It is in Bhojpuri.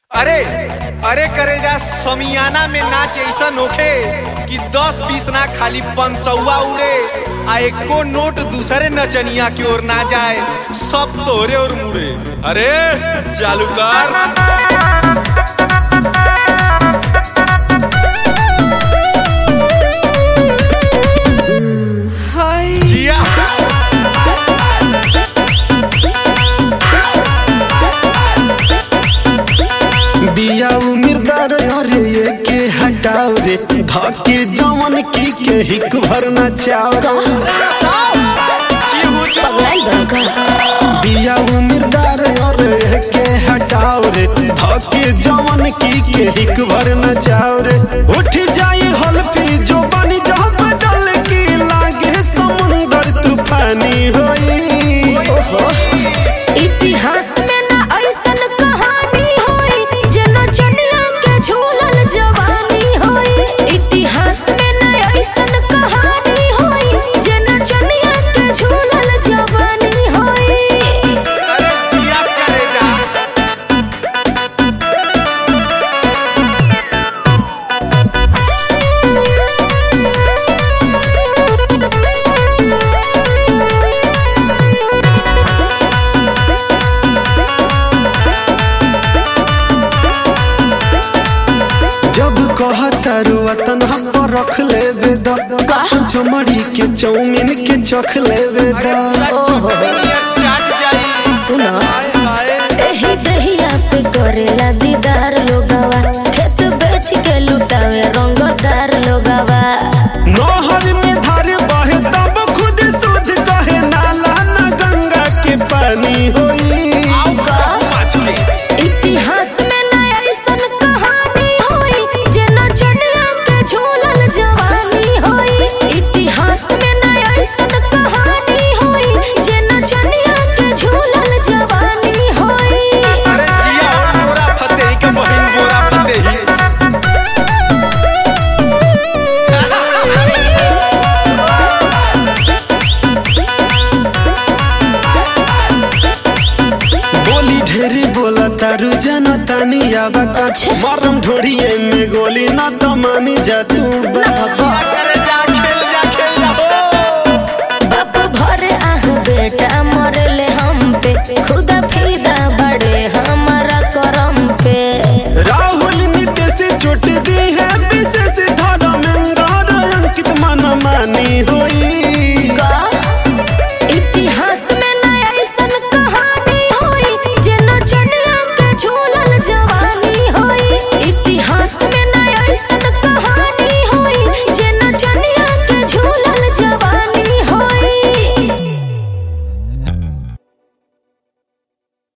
अरे अरे करेजा समियाना में नाच ऐसन होखे कि दस बीस ना खाली पंसौआ उड़े आ एको नोट दूसरे नचनिया की ओर ना जाए सब तोरे और मुड़े अरे चालू कर हाय जिया बिया उमिरदार अरे ये के हटाओ रे धके जवन की के हिक भर नचाओ जीहू जी पगलाई बड़का बिया उमिरदार अरे ये के हटाओ रे धके जवन की के हिक भर नचाओ रे उठ जाई हल्फी जो बनी जा बदल की लागे समुंदर तूफानी होई इतिहास में ना ऐसन कहानी होई जना चनिया के झूलल जवानी होई इतिहास में ना ऐसन कहानी होई जना चनिया के झूलल जवानी होई अरे जिया करेजा जब कहतारू वतन पर रख ले बेद चमड़ी के चौमिन के चख ले बेद दुनिया चाट जाई सुनो हाय हाय एही दहिया पे करेला दीदार लोगवा खेत बेच के लुटावे रंगदार लोगवा नहर में धार बहे तब खुद शुद्ध कहे नाला न गंगा के पानी होई पाँच के इतिहास में ना ऐसन कहानी होई जना चनिया के झूलल जवानी होई इतिहास में ना ऐसन कहानी होई जना चनिया के झूलल जवानी होई अरे जिया और नोरा फतेही के बहिन बोरा फतेही बोली ढेरी बोला तारू जन तानी आवा का मरम ढोड़िए में गोली न तो मानी जा तू बाबा जिया करे जा खेल जा खेल जा हो बाप भरे आह बेटा मरले हम पे खुद